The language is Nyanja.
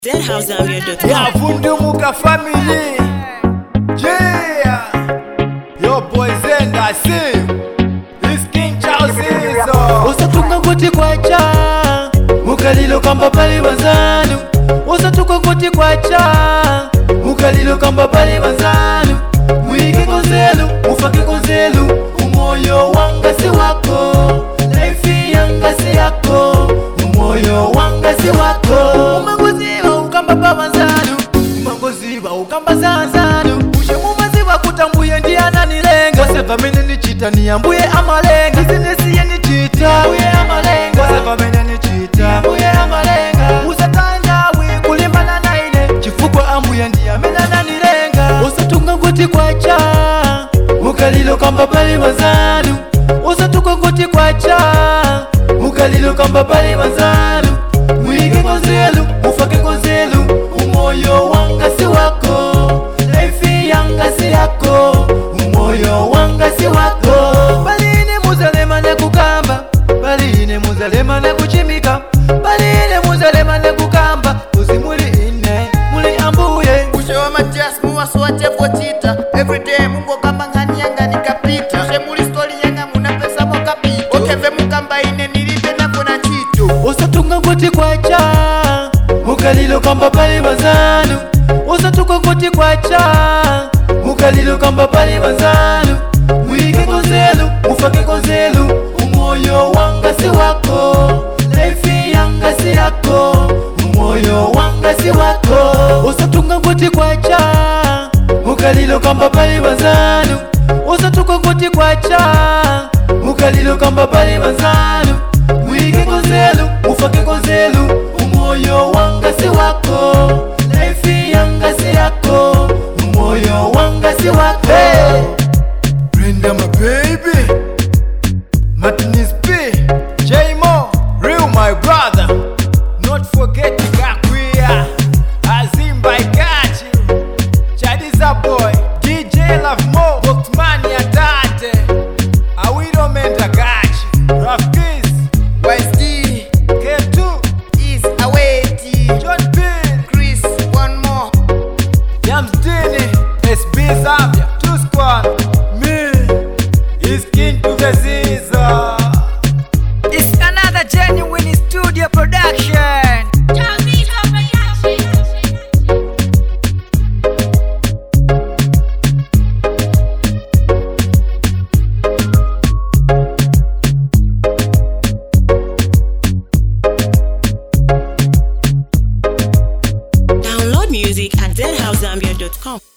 deadhousezambia.com. yavundumuka family yeah yo boys and i see this king charles izo usatunga ngoti kwacha mukalilo kamba pali banzanu usatunga ngoti kwacha mukalilo kamba pali banzanu mwike konzelu mufake konzelu umoyo wanga si wako laifi yanga si yako umoyo wanga si wako umangoziva ukamba pa banzanu umangoziva ukamba zanzanu ushemumaziva kutambuye ndiyananilenga oseva mene nichita niyambuye amalenga izinesiye nichita mbuye amalenga oseva mene nichita mbuye amalenga usatandawi kulimbana naine chifukwa ambuye ndiyamena nanilenga usatunga ngoti kwacha mukalilo kamba pali banzanu usatunga ngoti kwacha mukalilo kamba pali banzanu mwike konzelu mufake konzelu umoyo wanga si wako laifi yanga si yako umoyo wanga si wako baline muzalema nekukamba baline muzalema nekuchimika baline muzalema nekukamba uzi muli ine muli ambuye ushewa matias muwasuwatevotita everyday mungu kamba ngani yanga nikapita ushe muli stori yanga muna pesa mokapita okeve mukamba ine nilibe nako na chito usatunga ngoti kwacha mukalilo kamba pali banzanu usatunga ngoti kwacha mukalilo kamba pali banzanu mwike konzelu mufake konzelu umoyo wanga si wako laifi yanga si yako umoyo wanga si wako usatunga ngoti kwacha mukalilo kamba pali banzanu usatunga ngoti kwacha mukalilo kamba pali banzanu mwike konzelu mufake konzelu umoyo wanga si wako laifi yanga si yako umoyo wanga si wako hey. Brenda my baby Martinez P J Mo Real my brother Not forgetting Gakuya Azimba I got you Chadiza boy DJ Love Mo Boxmania Tate Awiro Menda got you Rafkis ysd K2 is aweti John Pin chris one more Yams Dini SB Zambia Two Squad Me is king to the Ziza It's another genuine studio production. Download music at deadhousezambia.com.